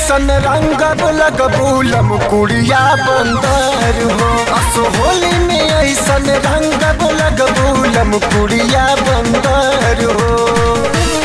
ऐसन रंग लगबूलम कुड़िया बंदर हो असो होली में ऐसन रंग लगबूलम कुड़िया बंदर हो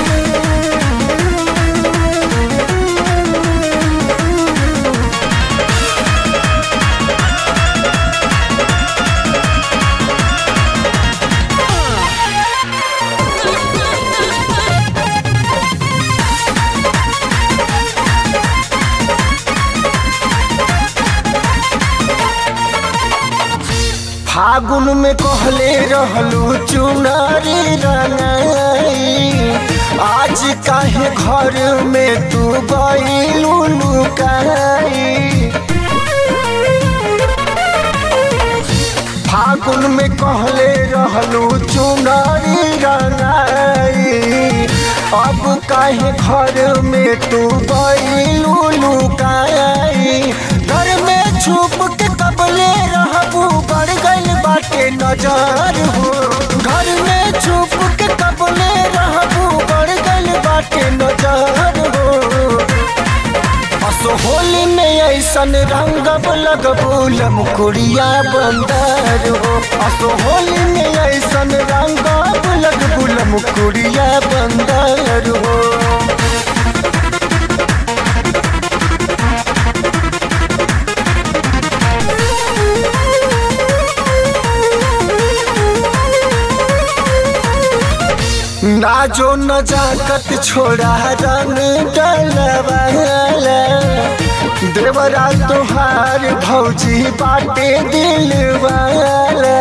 फागुन में कहले रहलू चुनारी रंगाई आज काहे घर में तू गईलू लुकाई फागुन में कहले रहलू चुनारी रंगाई अब काहे घर में तू गईलू लुकाई घर में छुप के कबले रहबू बढ़ गइल बाटे नजर हो घर में छुप के कबले रहबू बढ़ गइल बाटे नजर हो असो होली में ऐसन रंग लगबूलम कुड़िया बंदर हो असो होली में ऐसन रंग लगबूलम कुड़िया बंदर हो ना जो नजाकत छोड़ा रंग डलवाला देवरा तोहार भौजी बाटे दिल वाला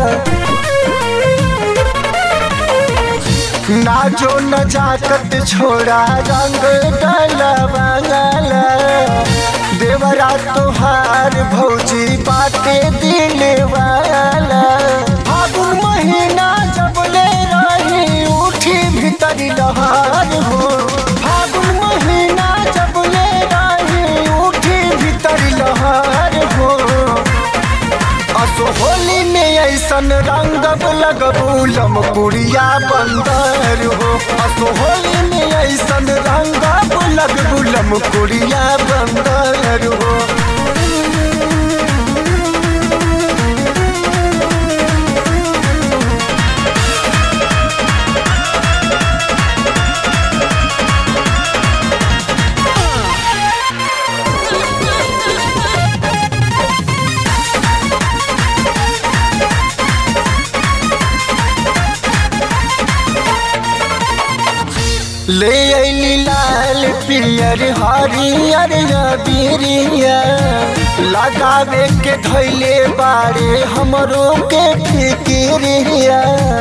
ना जो नजाकत छोड़ा रंग डलवाला देवरा तोहार भौजी बाटे दिल वाला फागुन महीना जब ले रही उठी भीतर लहार हो फागुन महीना जब ले रही उठी भीतर लहार हो असो होली में ऐसन रंग लगबूलम कुड़िया बंदर हो असो होली में ऐसन रंग लगबूलम कुड़िया बंदर हो ले अली लाल पियर हरियर बिरिया लगावे के धैले बारे हमरो के फिकिरिया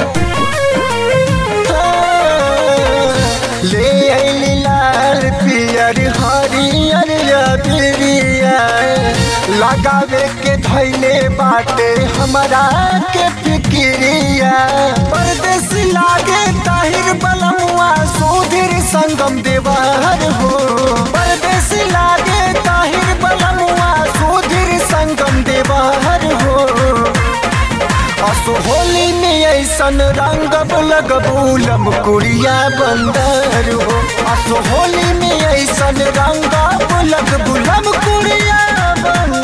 ले अली लाल पियर हरियर बिरिया लगावे के धैले बाटे हमरा के फिकिरिया परदेश लागे ताहिर बलमुआ सुधीर संगम देवर हो परदेश लागे ताहिर बलमुआ सुधीर संगम देवर हो असो होली में ऐसन रंग लगबूलम कुड़िया बंदर हो असो होली में ऐसन रंग लगबूलम कुड़िया बंदर